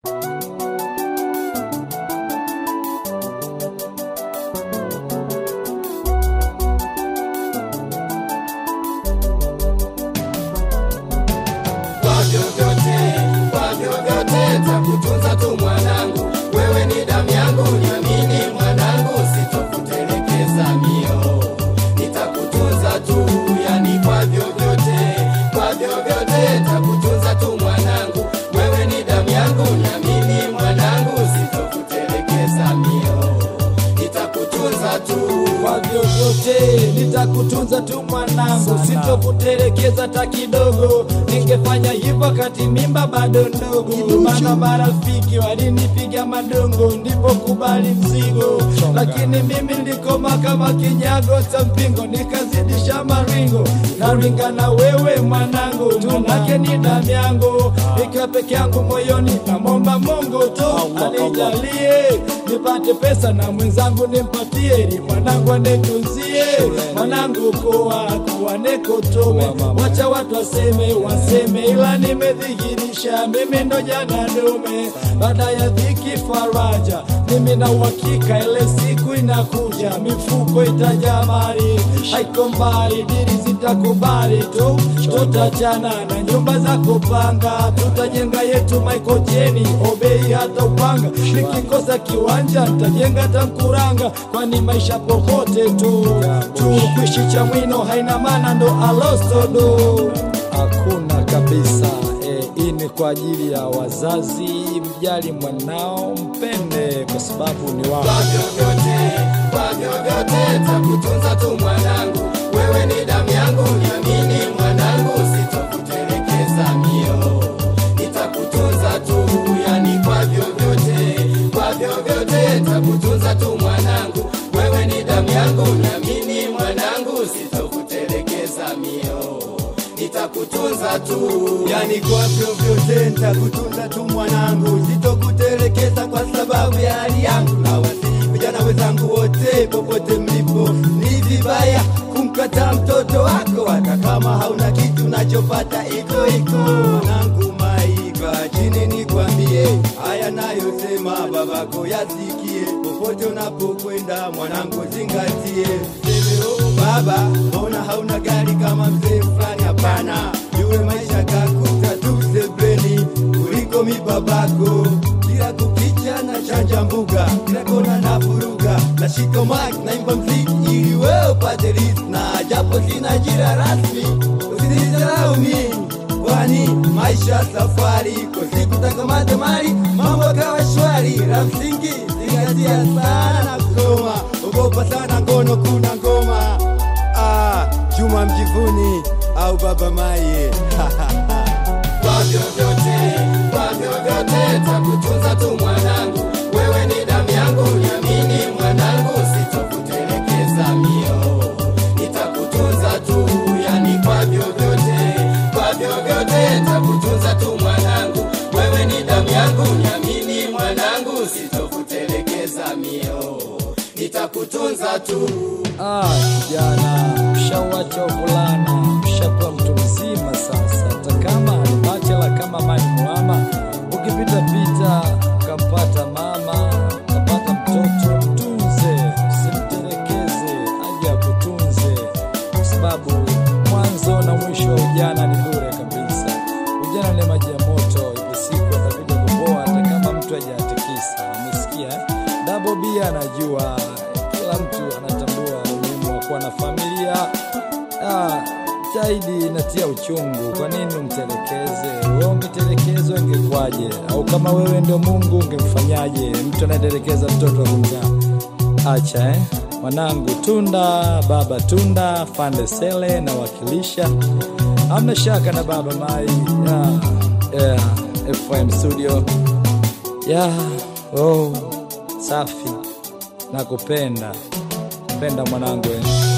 Kwa vyovyote, kwa vyovyote takutunza tu mwanangu, wewe ni damu yangu, niamini mwanangu, sitokutelekeza mio, nitakutunza tu, yani kwa vyovyote, kwa vyovyote takutunza tu mwanangu, wewe ni damu yangu, niamini mwanangu, sitokutelekeza mio, nitakutunza tu. kwa vyovyote nitakutunza tu mwanangu, sitokutelekeza hata kidogo. Ningefanya hivyo kati mimba bado ndogo, maana marafiki walinipiga madongo, ndipo kubali mzigo. Lakini mimi nilikoma kama kinyago cha mpingo, nikazidisha maringo, naringa na wewe mwanangu, manake ni damu yangu, nikiwa peke yangu moyoni, namwomba Mungu tu anijalie nipate pesa na mwenzangu nimpatie, ili mwanangu anetunzie. Mwanangu kuwa kuwa nekotome, wacha watu waseme waseme, ila nimedhihirisha mimi ndo jana dume. Baada ya dhiki faraja, mimi na uhakika ile siku inakuja, mifuko itajaa mali, haiko mbali, dili zitakubali tu, tutachana na nyumba za kupanga, tutajenga yetu maikojeni, obei hata upanga, nikikosa kiwanja nitajenga tankuranga, kwani maisha popote tu tu, kuishi cha mwino haina maana, ndo alostodo hakuna kabisa. E, hii ni kwa ajili ya wazazi, mjali mwanao, mpende kwa sababu ni wako. Kwa vyovyote, kwa vyovyote takutunza tu mwanangu, wewe ni damu yangu, niamini mwanangu, sitokutelekeza mio, nitakutunza tu, yani kwa vyovyote, kwa vyovyote takutunza tu mwanangu, wewe ni damu yangu, niamini mwanangu, sitokutelekeza mio, nitakutunza tu. yani kwa vyovyote nitakutunza tu mwanangu, sitokutelekeza kwa sababu ya hali yangu. Na wasihi vijana wenzangu wote, popote mlipo, ni vibaya kumkataa mtoto wako, hata kama hauna kitu nachopata iko iko. Mwanangu Maika, chini nikwambie haya nayosema, babako yasikie, popote unapokwenda mwanangu, zingatie. Seme, oh, baba, mbona hauna gari kama mzee fulani? Hapana, yule maisha kakuta tu sebleni kuliko mi babako. Kila kukicha na chanja mbuga, kila kona na furuga, nashika mic naimba mziki ili wewe upate riziki, na japo sina ajira rasmi, usinidharau mimi kwani maisha safari, kwa siku takamata mali, mambo kawa shwari. La msingi zingatia sana na kusoma, ogopa sana ngono, kuna ngoma ah, Juma Mjivuni au Baba Maye kwa vyovyote, kwa vyovyote takutunza tu mwanangu, wewe ni damu yangu, niamini mwanangu, sitokutelekeza mio, nitakutunza tu, yani kwa vyovyote, kwa vyovyote takutunza tu mwanangu, wewe ni damu yangu, niamini mwanangu, sitokutelekeza mio, nitakutunza tu. Ah, kijana, mshawacha uvulana, mshakuwa mtu mzima sasa. Hata kama ni bachela kama mani mwama, ukipita pita ukampata mama, ukapata mtoto, mtunze, usimtelekeze, aje akutunze, kwa sababu mwanzo na mwisho wa ujana ni bure kabisa. Ujana ni maji ya moto, ipo siku atakuja kupoa, hata kama mtu hajatikisa. Umesikia eh? Double B anajua, kila mtu anatambua umuhimu wa kuwa na familia. Ah, zaidi inatia uchungu. Kwa nini umtelekeze? Wewe ungetelekezwa ingekwaje? Au kama wewe ndio Mungu ungemfanyaje? Mtu anayetelekeza mtoto wa kumzaa. Acha eh? Mwanangu Tunda, baba Tunda, Fande Sele na wakilisha. Hamna shaka na baba Mai. Yeah, yeah, FM studio. Yeah, oh, safi. Nakupenda. Penda mwanangu eh.